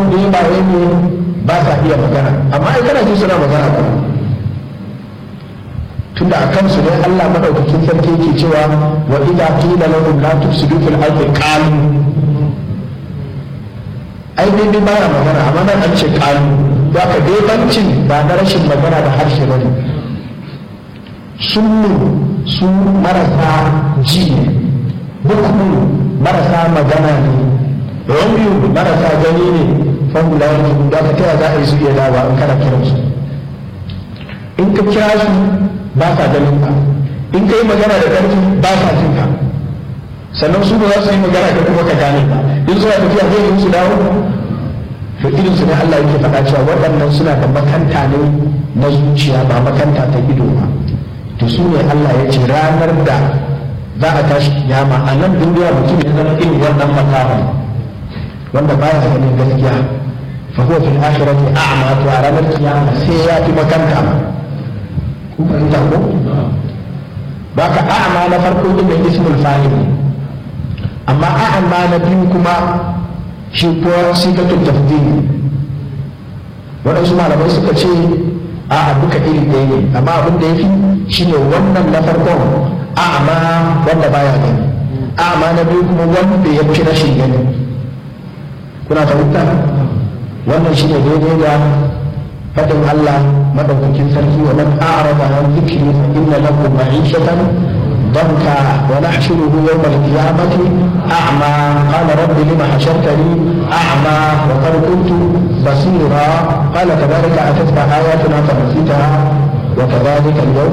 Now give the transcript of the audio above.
bebaye ne ba sa iya magana amma ai kana ji suna magana ba tunda a kansu ne Allah madaukakin sarki yake cewa wa idza qila lahum la tufsidu fil ardi qalu ai dai dai baya magana amma nan an ce qalu za ka dai bancin ba na rashin magana da harshe ba ne sunnu su marasa ji ne bukmu marasa magana ne rabiu marasa gani ne fahimla yanzu da ka taya za a yi su iya dawa in kana kiransu in ka kira su ba sa ganin ka in ka yi magana da ƙarfi ba sa jin ka sannan su ba za su yi magana da kuma ka gane ka in suna tafiya zai yi su dawo to irin su ne Allah yake faɗa cewa waɗannan suna da makanta ne na zuciya ba makanta ta ido ba to su ne Allah ya ce ranar da za a tashi kiyama a nan duniya mutum ya zama irin wannan makaman wanda baya ganin gaskiya fa huwa fil akhirati a'ma to a ranar kiyama sai ya fi makanta kun fahimta ko baka a'ma na farko din da ismul fa'il amma a'ma na biyu kuma shi kuwa sigatul tafdil waɗansu malamai suka ce a duka iri ɗaya ne amma abin da ya fi shine wannan na farkon a'ma wanda baya gani a'ma na biyu kuma wanda ya fi rashin gani kuna fahimta wannan shine daidai da fadin Allah madaukakin sarki wa man a'rada an dhikri fa inna lahu ma'ishatan ضنكا ونحشره يوم القيامة أعمى قال رب لم حشرتني أعمى وقد كنت بصيرا قال كذلك أتتك آياتنا فنسيتها وكذلك اليوم